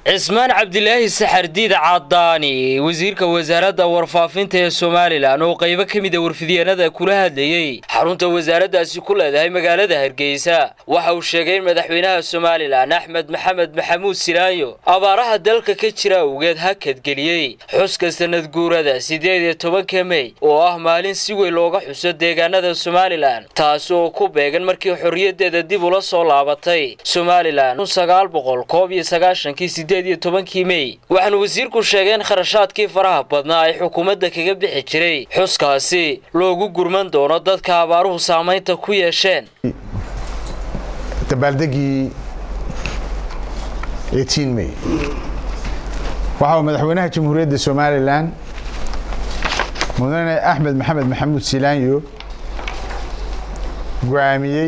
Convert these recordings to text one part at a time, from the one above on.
cismaan cabdilaahi saxardiid cadaani wasiirka wasaaradda warfaafinta ee somalilan oo qaybo ka mida warfidyaenada kula hadlayey xarunta wasaaraddaasi ku leedahay magaalada hargeysa waxa uu sheegay in madaxweynaha somalilan axmed maxamed maxamuud silaayo abaaraha dalka ka jira awgeed hakadgeliyey xuska sanad guurada siddeed iyo tobanka mey oo ah maalin si weyn looga xuso deegaanada somalilan taasi oo ku beegan markii xorriyaddeeda dib ula soo laabatay somalilan sagaal boqol koob iyo sagaashankii sideed iyo tobankii mey waxaana wasiirku sheegay in kharashaadkii faraha badnaa ay xukuumadda kaga bixi jiray xuskaasi loogu gurman doono dadka abaaruhu saamaynta ku yeesheen dabaaldegii mey waxa uu madaxweynaha jamhuuriyadda somalilan mudane axmed maxamed maxamuud silaanyo go-aamiyey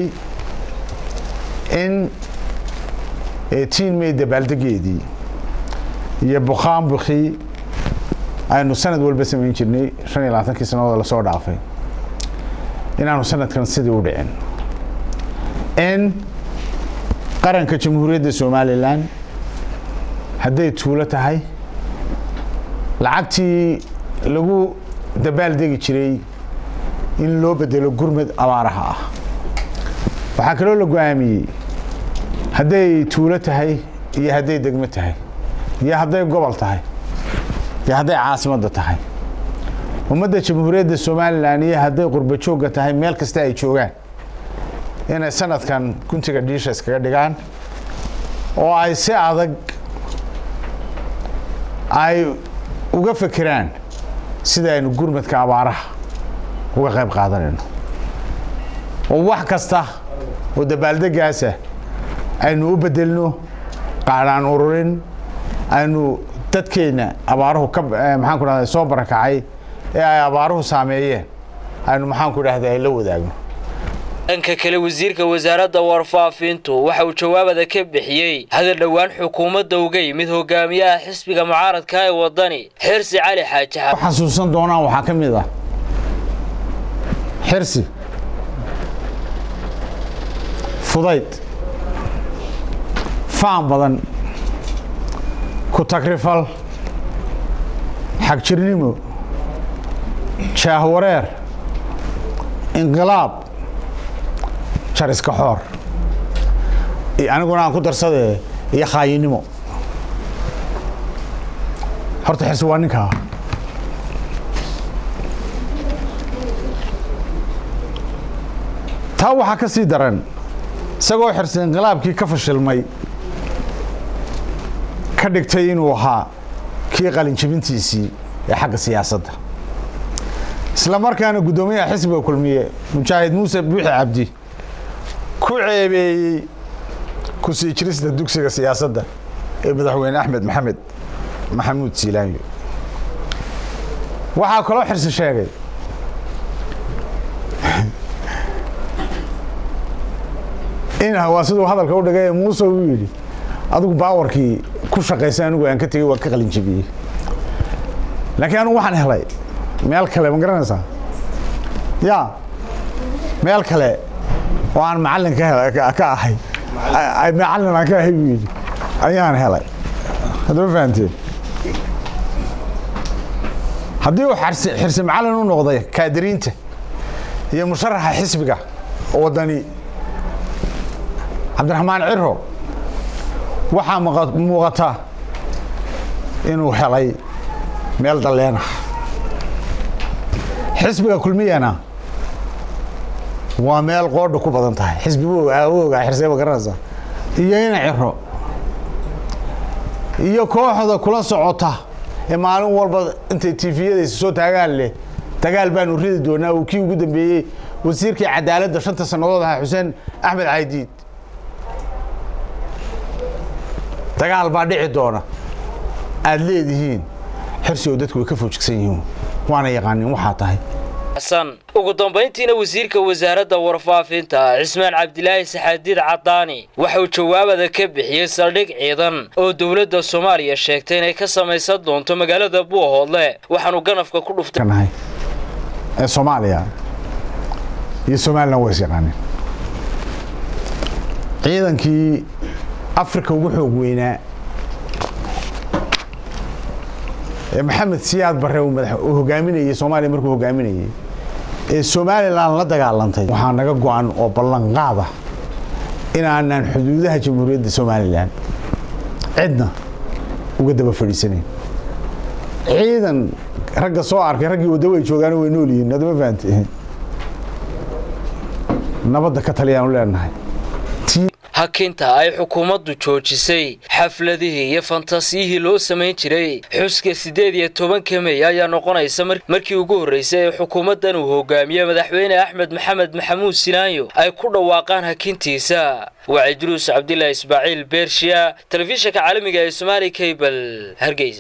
in mey dabaaldegeedii iyo bukaanbukii aynu sanad walba samayn jirnay shan iyo labaatankii sannadood lasoo dhaafay inaanu sanadkan sidii u dhicin in qaranka jamhuuriyadda somalilan hadday tuulo tahay lacagtii lagu dabaaldegi jiray in loo bedelo gurmad abaaraha ah waxaa kaloo la go-aamiyey hadday tuulo tahay iyo hadday degmo tahay iyo hadday gobol tahay iyo hadday caasimadda tahay ummadda jamhuuriyadda somalilan iyo hadday qurba joogga tahay meel kasta ay joogaan inay sanadkan guntiga dhiisha iskaga dhigaan oo ay si adag ay uga fekeraan sida aynu gurmadka abaaraha uga qayb qaadanayno oo wax kasta oo dabaaldegaasa aynu u bedelno qaadhaan ururin aynu dadkeenna abaaruhu ka maxaan ku dhahda soo barakacay ee ay abaaruhu saameeyeen aynu maxaan ku dhahda ay la wadaagno dhanka kale wasiirka wasaaradda warfaafintu waxa uu jawaabada ka bixiyey hadal dhowaan xukuumadda uga yimid hogaamiyaha xisbiga mucaaradka ee waddani xirsi cali xaaji xasuusan doonaan waxaa ka mid ah xirsi fudayd faan badan ku tagrifal xagjirnimo jaahwareer inqilaab jariska xoor aniguna aan ku darsadee iyo khaayinimo horta xirsi waa ninkaa taa waxaa ka sii daran isagoo xirsi inqilaabkii ka fashilmay ka dhigtay inuu ahaa kii qalinjabintiisii ee xagga siyaasadda isla markaana guddoomiyaha xisbiga kulmiye mujaahid muuse buuxi cabdi ku ceebeeyey ku sii jirista dugsiga siyaasadda ee madaxweyne axmed maxamed maxamuud siilaanyo waxaa kaloo xirsi sheegay in waa siduu hadalka u dhigay muuse uu yidhi adigu baawarkii ku shaqaysa anigu aan ka tegey waa ka qalinjabiyey laakiin anigu waxaan helay meel kale ma garanaysaa ya meel kale oo aan macallin ka ahay macallin aan ka ahay buu yidhi ayaan helay haddama fahanteen haddii uu xirsi macallin u noqday kaadiriinta iyo musharaxa xisbiga waddani cabdiraxmaan ciro waxaa muuqata inuu helay meel dalleena xisbiga kulmiyana waa meel qoodha ku badan tahay xisbi ogaa xirsee ma garanaysaa iyo ina ciro iyo kooxda kula socota ee maalin walba intay tifiyadaysa soo taagaan leh dagaal baanu ridi doonaa uu kii ugu dambeeyey wasiirkii cadaaladda shanta sannadood ahaa xuseen axmed caydiid dagaal baa dhici doona aada leedihiin xirsi oo dadku way ka foojigsan yihiin waana yaqaanin waxaa tahay xasan ugu dambayntiina wasiirka wasaaradda warfaafinta cismaan cabdilaahi saxaadiid cadaani waxa uu jawaabada ka bixiyey saldhig ciidan oo dowladda soomaaliya sheegtay inay ka samaysan doonto magaalada buuhoodle waxaanu ganafka ku dhuftay ee soomaaliya iyo somalilan waa is yaqaanin ciidankii africa ugu xoog weynaa ee maxamed siyaad barre uu hogaaminayey soomaaliya markuu hogaaminayey ee somalilan la dagaalantay waxaa naga go-an oo ballanqaada inaanan xuduudaha jamhuuriyadda somalilan cidna uga daba fadhiisanayn ciidan ragga soo arkay raggii waddo way joogaan way nool yihiin adama fahamte nabadda ka taliyaanu leenahay hakinta ay xukuumaddu joojisay xafladihii iyo fantasiyihii loo samayn jiray xuska siddeed iyo tobanka mey ayaa noqonaysa markii ugu horraysay ee xukuumaddan uu hogaamiye madaxweyne axmed maxamed maxamuud silaanyo ay ku dhawaaqaan hakintiisa waa cidruus cabdilaahi ismaaciil beershiya telefishinka caalamiga ee somaali cable hargeysa